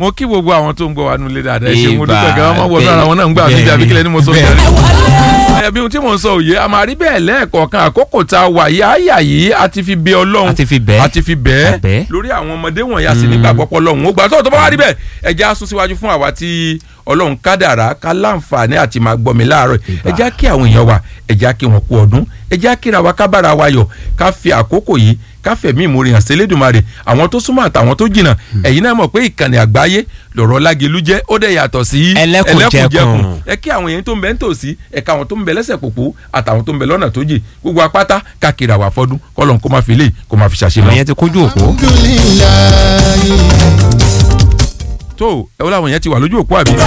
mo kí gbogbo àwọn tó ń gbọ́ wa nulẹ̀ dáadáa ẹ ṣe mo Ìbà, dúpẹ́ gan-an wọ́n wọ́n sára wọn náà ń gbà mí jà bí kílẹ̀ ni mo sọ bẹ́ẹ̀ bẹ́ẹ̀ ẹbí ohun tí mò ń sọ òye a máa rí bẹ́ẹ̀ lẹ́ẹ̀kọ̀ọ̀kan àkókò tá a wà yìí àyà yìí a ti fi bẹ ọlọ́run A ti fi bẹ́ẹ̀. a ti fi bẹ́ẹ̀ A bẹ́ẹ̀. lórí àwọn ọmọdé wọ̀nyí a sì nígbà pọ́pọ́ lọ́hùn ó gbà tó tó bá wá rí bẹ́ẹ̀ ẹ jẹ́ á sún síwájú fún àwa tí ọlọ́run kádàrá ká láǹfààní àti máa gbọ́ mi láàárọ̀ Ìbà. ẹ jẹ́ á kí àwọn èèyàn wa ẹ jẹ́ á kí wọn kú ọdún ẹ jẹ́ á kíra wa ká bára wa yọ̀ ká fi àkókò yìí ká fẹ̀mí ìmoore hàn sí Elédùmarè àwọn tó súnmọ́ àtàwọn tó jìnnà ẹ̀yin náà mọ̀ pé ìkànnì àgbáyé lọ̀rọ̀ lágelu jẹ́ ó dẹ̀ yàtọ̀ sí Ẹlẹ́kùnjẹkùn. ẹ kí àwọn èèyàn tó ń bẹ ń tòsí ẹ̀ka àwọn tó ń bẹ lẹ́sẹ̀ pòpò àtàwọn tó ń bẹ lọ́nà tó jì gbogbo apáta káàkiri àwọn afọ́dún kọ́lọ́n kó má fi lè kó má fi ṣàṣe lọ. ìyẹn ti kójú òpó. tó ẹ wọ́n làwọn èèyàn ti wà lójú òpó àbí.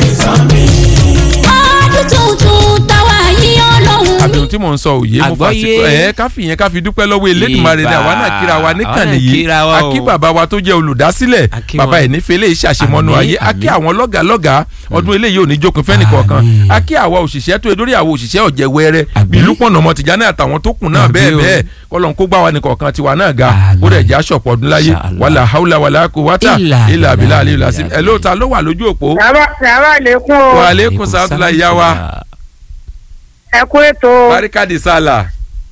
ọdún tuntun táwa yìí ọlọ́run àbí ohun tí mò ń sọ òye mo Àgbọ́yé. fàṣìkò ẹ ká fi yẹn ká fi dúpẹ́ lọ́wọ́ Elédùmarè ni Ìbà. àwa náà kíra wa níkànnì Àwa náà yìí kíra wa o. akí bàbá wa tó jẹ́ olùdásílẹ̀ Akí bàbá wọn. ẹ̀ nífẹ̀ẹ́ lè ṣàṣemọ́nú Àmín, ayé akí àmín. àwọn lọ́gàlọ́gà ọdún eléyìí ò ní jókun fẹ́ni kọ̀ọ̀kan Àmín. akí àwa òṣìṣẹ́ tó edórí àwọn òṣìṣẹ́ ọ̀jẹ̀ wẹ́rẹ́ Àmín. bíi Lúpọ̀nà ọmọ Tìjání àtàwọn tó kù náà Àmín bẹ́ẹ̀ o. bẹ́ẹ̀ kọ́lọ́n kó gbá wa nìkọ̀ọ̀kan tiwa náà ga Àmín. ó dẹ̀ já ṣọ̀pọ̀ ọdún láyé Inshallah. wàlà haúlà wàlà kó wátà Ìlà ilà àbílà ìlà àlè ìlà ìlàsí ìlà. ẹ lóòótọ́ ló wà lójú òpó Sàmà sàmà lẹ́kún o. wa aleykum salaam ìyá wa Ẹ kú ètò. barikadi sálà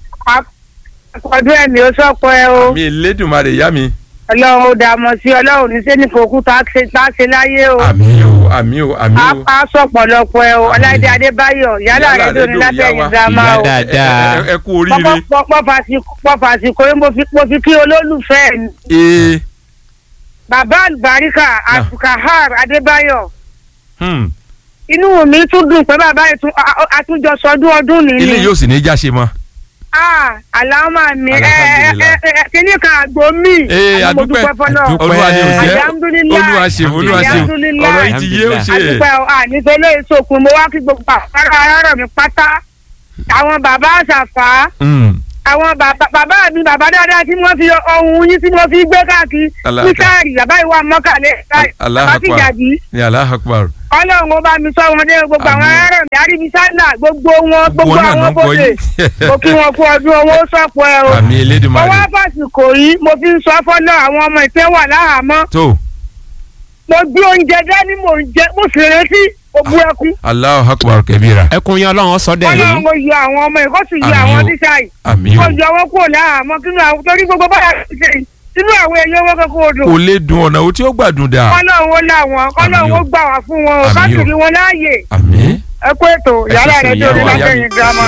Ọdún ẹ̀mí ó sọ̀pọ̀ ẹ o. mi Elédùmarè ìyá mi. Ọlọ́run ó dààmú sí Ọlọ́run ní sẹ́ni fòkú tá a ṣe tá a ṣe láyé o. àmì o àmì o àmì A o. a sọ̀pọ̀lọpọ̀ ẹ o. Ọláìdé Adébáyọ̀ yálà Yálà rẹ̀ lónìí rédíò látẹ̀yìn ìyá wa. girama Ìyá o. dáadáa. Ẹ- ẹ- ẹ kú oríire. Pọ́fàsìkò yín mo fi mo fi kí olólùfẹ́ mi. ee Bàbá Àlùbáríkà Abdulkahar Adébáyọ̀. hmm. Inú mi tún dùn pé bàbá yìí tún a- a- àtúnjọ sọdún ọdún nìyí. ilé yóò sì ní í jáṣe mọ́. Ah, àlámà mi ẹ ẹ Alhamdulillah. ẹ ẹ kíní kan àgbo mi. ee Àmọ́ mo adúpẹ́ dúpẹ́ fọ́lọ́. Adúpẹ́. olúwa ni ò jẹ́ Alhamdulillah. olúwa ṣe olúwa ṣe Alhamdulillah. ọ̀rọ̀ yìí ti yé ó ṣe é. àdúpẹ́ ọ àníṣe ìsòkun mo wá kí gbogbo àpárá aráàlú mi pátá àwọn bàbá àṣàfà Hmm. àwọn bàbá bàbá mi bàbá dáadáa tí wọ́n fi ohun yín tí wọ́n fi gbé káàkiri Allah- níkàárì bàbá ìwà mọ́kàlẹ́ Allah bàbá ti akbar. jàdí ní Allahu Akbar. ọlọ́run ó bá mi sọ wọn dé gbogbo àwọn Àmín. aráàlú mi àríbísálà gbogbo wọn gbogbo náà ló àwọn ń gbọ́ bóde yín. mo kí wọn kú ọdún owó sọ̀pọ̀ ẹ o àmì mo Elédùmarè. wá fàsìkò yìí mo fi ń sọ fọ́nà àwọn ọmọ ìpín wà láhàámọ́ tó mo gbé oúnjẹ dání mò ń jẹ mo sì retí ogun ẹkún Allahu Akbar kabira. ẹkùn yẹn ọlọ́run sọdẹ̀ ọlọ́run yìí mo yọ àwọn ọmọ yìí kó sì yọ Àmín àwọn o. tíṣà yìí àmì kó o. yọ wọn kúrò láhàámọ́ kí ló àwọn torí gbogbo báyà ti ṣe yìí sínú àwọn èèyàn wọn kókó odò kò lè dùn ọ̀nà tí ó gbàdùn dà. kọ́lọ́run ó láwọn kọ́lọ́run Àmín o. ó gbà wá fún wọn o Àmín ká o. sì rí wọn láàyè àmì. ẹ kú ètò Ẹ yàrá ṣe rẹ sùn tó ní ìyá wa, ìyá látẹ̀yìn mi. girama.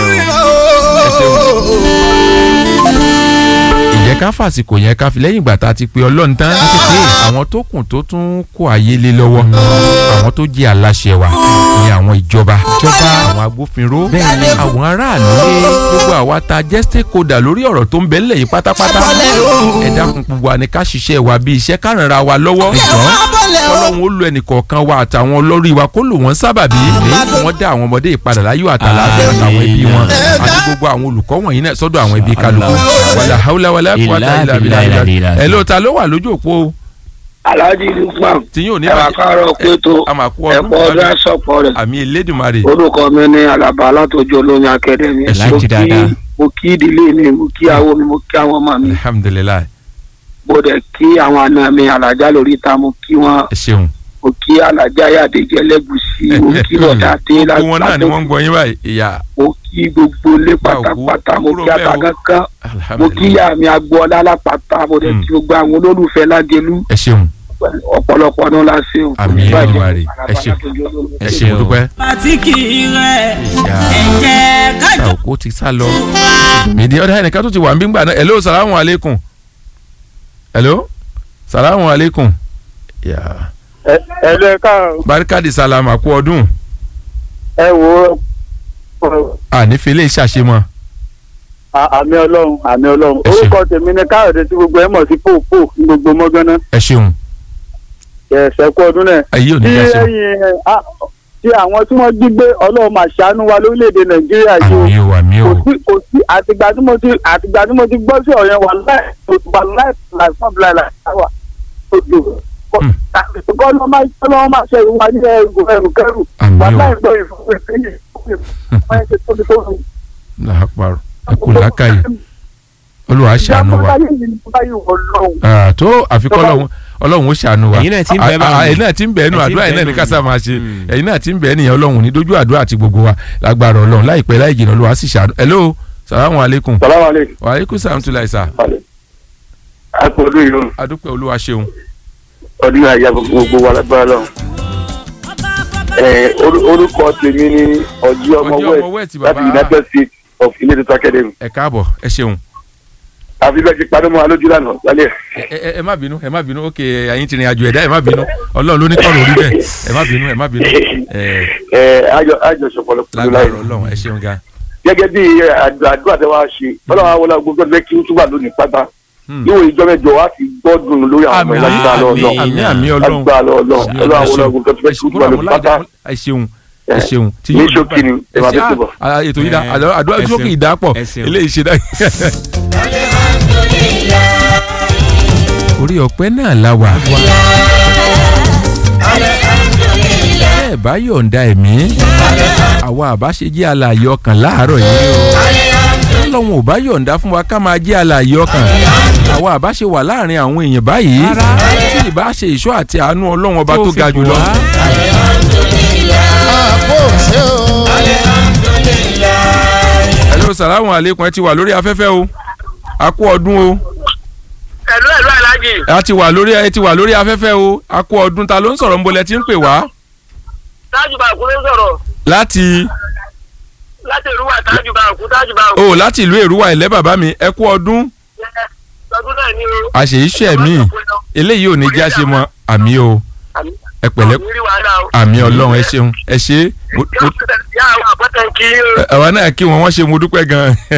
ìyẹn ká fàsìkò yẹn ká fi lẹ́yìn ìgbà tá a ti pe ọlọ́run tán àwọn tó kù tó tún kó ayé lé lọ́wọ́ àwọn tó jẹ́ aláṣẹ wa ní àwọn ìjọba àwọn agbófinró àwọn aráàlú gbogbo àwa tá a jẹ́ stakeholder lórí ọ̀rọ̀ tó ń bẹ nílẹ̀ yìí pátápátá ẹ dákun gbogbo àní ká ṣiṣẹ́ wa bí iṣẹ́ ká ràn ra wa lọ́wọ́ ọlọ́run ó lo ẹnìkọ̀ọ̀kan wa àtàwọn olórí wa kó lò wọ́n sábàbí wọ́n dá àwọn ọmọdé ìpadà láyọ̀ àtàlàfẹ́ àtàwọn ẹbí wọn àti gbogbo àwọn olùkọ́ wọ̀nyí náà sọ́dọ̀ àwọn ẹbí kálukú wàlà haúlá wàlà kúwàtà ilà bìlà ilà ẹ ló ta ló wà lójú òpó alhaji lukman tí yóò ní ẹ wà káàárọ̀ pé tó àmàkù ẹ̀pọ̀ ọdún ọdún àsọpọ̀ rẹ̀ àmì Elédùmarè orúkọ mi ní alaba látọjú olóyin akademi Ẹ láti dáadáa. mo kí ìdílé mi mo kí àwọn mi mo kí àwọn ọmọ mi alhamdulilayi mo dẹ̀ kí àwọn àna mi alájà lórí ìta mo kí wọn ẹ ṣeun mo kí alájà yàdéjẹ lẹ́gùsí mo kí lọ́dà tí gbogbo wọn náà ni wọ́n ń gbọ́ yín báyìí ìyá mo kí gbogbo ilé Bá òkú, pátápátá mo kúrò kí bẹ́ẹ̀ o. àtàkànkàn mo kí alhamdulilayi ìyá mi agboola lápáta mo dẹ̀ Mm. kí gbogbo àwọn olólùfẹ́ lágẹlú ẹ ṣeun ọ̀pọ̀lọpọ̀ ọdún la ṣe o. Àmín, Olódùmarè. Ẹ ṣé. ẹ ṣe mo dúpẹ́ pàtíkì rẹ̀ ìyá ẹ̀jẹ̀ kájọ ṣàwùkú ti sá lọ mìdí ọ̀dà ẹnìkan tó ti wà ń bí gbà náà hello salamu aleykum hello salamu aleykum ìyá ẹ lọ ẹ káàárọ̀ barikadi salama kú ọdún ẹ wo ànífẹ́lẹ́ ìṣàṣemọ́ àmì ọlọ́run àmì ọlọ́run Ẹ ṣé. orúkọ tèmi ni káyọ̀dé tí gbogbo ẹ mọ̀ sí pòpò ní gbogbo mọ́gánná ẹ ṣeun ẹ̀sẹ̀ kú ọdún náà ayé ò ní tí já ṣe ẹ̀yin ẹ̀, á, tí àwọn tí wọ́n jí gbé ọlọ́run máa ṣàánú wa lórílẹ̀‐èdè nàìjíríà yìí o àmì o àmì o kò sí kò sí àtìgbà tí mo ti àtìgbà tí mo ti gbọ́ sí ọ̀yàn wà láì wà láì láì fún abúlé láì wà odò Hmm. kọ́ ló máa kọ́ ló máa ṣe ìwà ní ẹrù ẹrù kẹrù Àmín wà o. láì gbọ́ ìfọwọ́sẹ́yìn wọ́n ṣe tóbi tó rù. làápàrọ̀ ẹ kú làákàyè olùwà ṣàánú wa ìjà báyìí ni báyìí wọ̀ lọ́hùn. Ah, tó àfikọ́ lọ́wọ́ ọlọ́run ó ṣàánú wa Ẹ̀yin náà ti ń bẹ À- báwọn. à- ẹ̀yin náà ti ń bẹ ẹnu Ẹ ti ń àdúrà bẹ ẹ̀yin náà ní nù. kásá máa ṣe Mm. ẹ̀yin náà ti ń bẹ ẹnìyẹn ọlọ́run ní dójú àdúrà àti gbogbo wa lágbára ọlọ́run láìpẹ́ láì jìnnà olúwa sì ṣàánú hello salamu aleykum salamu aleykum. wa aleykum salam tula isa a kò ọdún yìí o adúpẹ́ olúwa ṣeun ọdún yìí àyà gbogbo wa lágbára lọ. ẹ oru- orúkọ tèmi ni ọjí ọmọ Ọjí ọmọ West, west bàbá. láti united states of ilé tuntun academy. ẹ káàbọ̀ ẹ ṣeun àfi bẹ́ẹ̀ ti padà mọ́ wa lójú lánàá lálẹ́. ẹ ẹ ẹ má bínú ẹ má bínú ok ẹ̀yin ti rìn àjò ẹ̀dá ẹ má bínú ọlọ́run ló ní kọ́rọ̀ orí bẹ́ẹ̀ ẹ má bínú ẹ má bínú ẹ ẹ àjọ àjọ sọpọlọ pẹ̀lú láyé. lágbára ọlọ́run ẹ ṣeun gan gẹ́gẹ́ bí àdúrà àdúrà tẹ wá ṣe ọlọ́run àwọn ọlọ́run gbogbo ẹgbẹ́ kí n túbà lónìí pátá Hmm. níwò ìjọ mẹ́jọ wá sí gbọ́dùn lórí àwọn ọmọ àmì ìlànà àmì ọlọ́run àmì àmì ọlọ́run lágbára ọlọ́run ọlọ́run àwọn ọlọ́run gbogbo ẹgbẹ́ kí n túbà lónìí pátá ẹ ṣeun ẹ ṣeun tí ní yóò ṣókí ni ẹ máa bẹ́ẹ̀ tó bọ̀. Ah, ah, ètò yìí dá Ẹ, àdó- àdúrà ẹ sókè ṣeun. ìdápọ̀ Ẹ ṣeun. eléyìí ṣe dá. orí ọ̀pẹ náà la wà. bẹ́ẹ̀ bá yọ̀ǹda ẹ̀mí àwa àbá ṣe jẹ́ alààyè ọkàn láàárọ̀ yìí ọlọ́run ò bá yọ̀ǹda fún wa ká máa jẹ́ alààyè ọkàn àwa àbá ṣe wà láàrin àwọn èèyàn báyìí tí ìbá ṣe ìṣọ́ àti àánú ọlọ́run ọba tó fi ga bò jùlọ. wá. hello salamu aleykum ẹ ti wà lórí afẹ́fẹ́ o a kú ọdún o ẹ̀lú ẹ̀lú alájì a ti wà lórí ẹ ti wà lórí afẹ́fẹ́ o a kú ọdún ta ló ń sọ̀rọ̀ nbolẹ̀ tí ń pè wá tájù bá kú ló ń sọ̀rọ̀ láti láti ìrúwà tájù bá kú tájù bá kú o láti ìlú èrúwà ilẹ̀ bàbá mi ẹ kú ọdún ọdún náà ní o. àṣeyíṣẹ́ mi eléyìí ò ní já ṣe mọ́ àmì o ẹ pẹ̀lẹ́ àmì rí wàhálà o. àmì ọlọ́run ẹ ṣeun ẹ ṣe yóò tẹ̀lé àwọn àpótẹ́ kí. àwa náà kí wọn wọ́n ṣe mo dúpẹ́ gan-an.